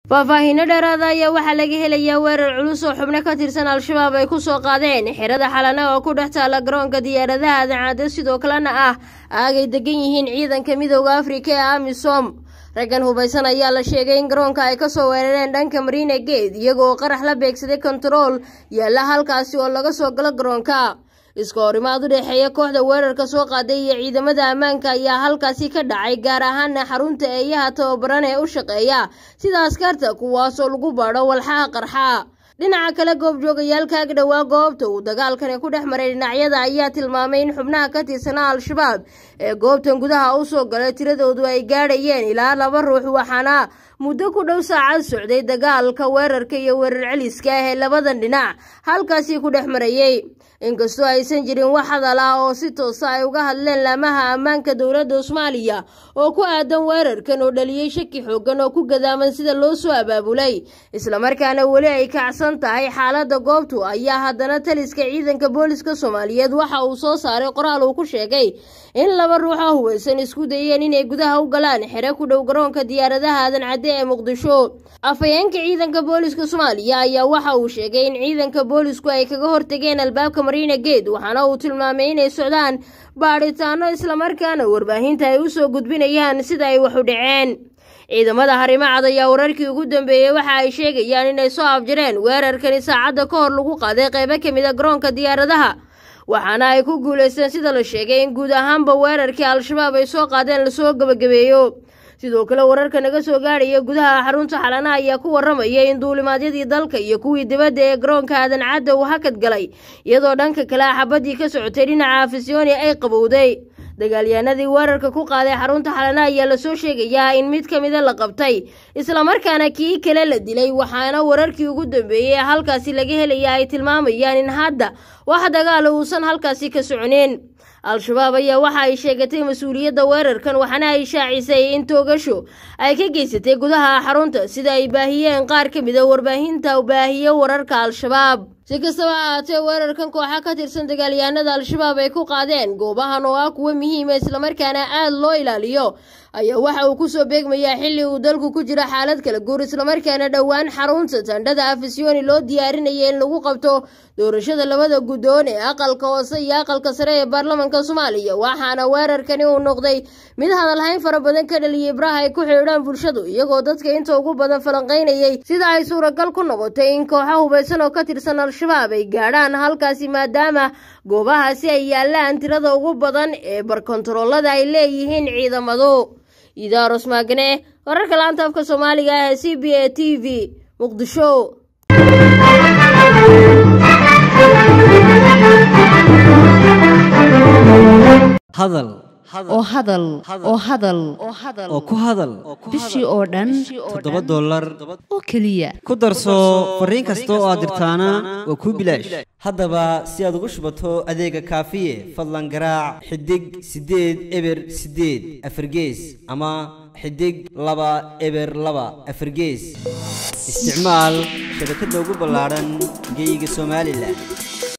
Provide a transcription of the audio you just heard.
faahfaahiino dheeraada ayaa waxaa laga helayaa weerar culus oo xubno ka tirsan al-shabaab ay ku soo qaadeen xerada xalana oo ku dhex taala garoonka diyaaradaha adancadde sidoo kalena ah aagay degan yihiin ciidanka midooda afrika ee amisom raggan hubaysan ayaa la sheegay in garoonka ay kasoo weerareen dhanka mariina geed iyagoo qarax la beegsaday kontarool yaalla halkaasi oo laga soo galo garoonka iska horimaad u dhexeeya kooxda weerarka soo qaaday iyo ciidamada ammaanka ayaa halkaasi ka dhacay gaar ahaana xarunta eeyaha tababaran ee u shaqeeya sida askarta kuwaasoo lagu baadho walxaha qarxa dhinaca kale goobjoogayaalka ag dhowaa goobta uu dagaalkani ku dhex maray dhinacyada ayaa tilmaamay in xubnaha ka tirsanaa al-shabaab ee goobtan gudaha u soo galay tiradoodu ay gaadhayeen ilaa laba ruux waxaana muddo ku dhow saacad socday dagaalka weerarka iyo weerar celiska ah ee labadan dhinac halkaasi ku dhex marayey inkastoo aysan jirin wax hadal ah oo si toosa ay uga hadleen laamaha ammaanka dowladda soomaaliya oo ku aadan weerarkan oo dhaliyey shaki xoogan oo ku gadaaman sida loo soo abaabulay islamarkaana weli ay kacsan tahay xaaladda goobtu ayaa haddana taliska ciidanka booliska soomaaliyeed waxa uu soo saaray qoraal uu ku sheegay in laba ruux oo hubaysan isku dayeen inay gudaha u galaan xere ku dhow garoonka diyaaradaha aadan cadde ee muqdisho afhayeenka ciidanka booliska soomaaliya ayaa waxa uu sheegay in ciidanka boolisku ay kaga hortageen albaabka mariina geed waxaana uu tilmaamay inay socdaan baadhitaano islamarkaana warbaahinta ay u soo gudbinayaan sida ay wax u dhaceen ciidamada harimacad ayaa wararkii ugu dambeeyey waxa ay sheegayaan inay soo afjareen weerarkani saacadda ka hor lagu qaaday qaybo ka mid a garoonka diyaaradaha waxaana ay ku guulaysteen sida la sheegay in guud ahaanba weerarkii al-shabaab ay soo qaadeen lasoo gebagabeeyo sidoo kale wararka naga soo gaadhaya gudaha xarunta xalana ayaa ku waramaya in duulimaadyadii dalka iyo kuwii dibadda ee garoonka aadan cadda uu hakad galay iyadoo dhanka kale xabadii ka socotay dhinaca afisyooni ay qabowday dagaalyahanadii weerarka ku qaaday xarunta xalana ayaa lasoo sheegayaa in mid ka mida la qabtay islamarkaana kii kale la dilay waxaana wararkii ugu dambeeyey ee halkaasi laga helaya ay tilmaamayaan in hadda wax dagaala uusan halkaasi ka soconin al-shabaab ayaa waxa ay sheegatay mas-uuliyadda weerarkan waxaana ay shaacisay in toogasho ay ka geysatay gudaha xarunta sida ay baahiyeen qaar ka mid a warbaahinta baahiyo wararka al-shabaab si kastaba ha ahaatee weerarkan kooxa ka tirsan dagaalyahanada al-shabaab ay ku qaadeen goobahan oo ah kuwo muhiima islamarkaana aada loo ilaaliyo ayaa waxa uu kusoo beegmayaa xilli uu dalku ku jiro xaalad kala guur islamarkaana dhowaan xarunta tandhada afisyooni loo diyaarinaya in lagu qabto doorashada labada guddoon ee aqalka hoose iyo aqalka sare ee baarlamanka soomaaliya waxaana weerarkani uu noqday mid hadalhayn fara badan ka dhaliyay baraha ay ku xidhiidhaan bulshadu iyagoo dadka inta ugu badan falanqaynayay sida ay suuragal ku noqotay in kooxo hubaysan oo ka tirsan al-shabaab ay gaadhaan halkaasi maadaama goobahaasi ay yaalaan tirada ugu badan ee barkontaroolada ay leeyihiin ciidamadu idaaros maagane wararka laanta afka soomaaliga ah ee c b a t v muqdisho hadal oo hadal oo hadal oo ku hadal bishii oo dhan toddoba dollar oo keliya ku darso fariin kasta oo aad dirtaana waa kuu bilaash haddaba si aad ugu shubato adeega kaafiye fadlan garaac xidig siddeed eber siddeed afargees ama xidig laba eber laba afargees isticmaal shabakadda ugu ballaadhan geyga somalilan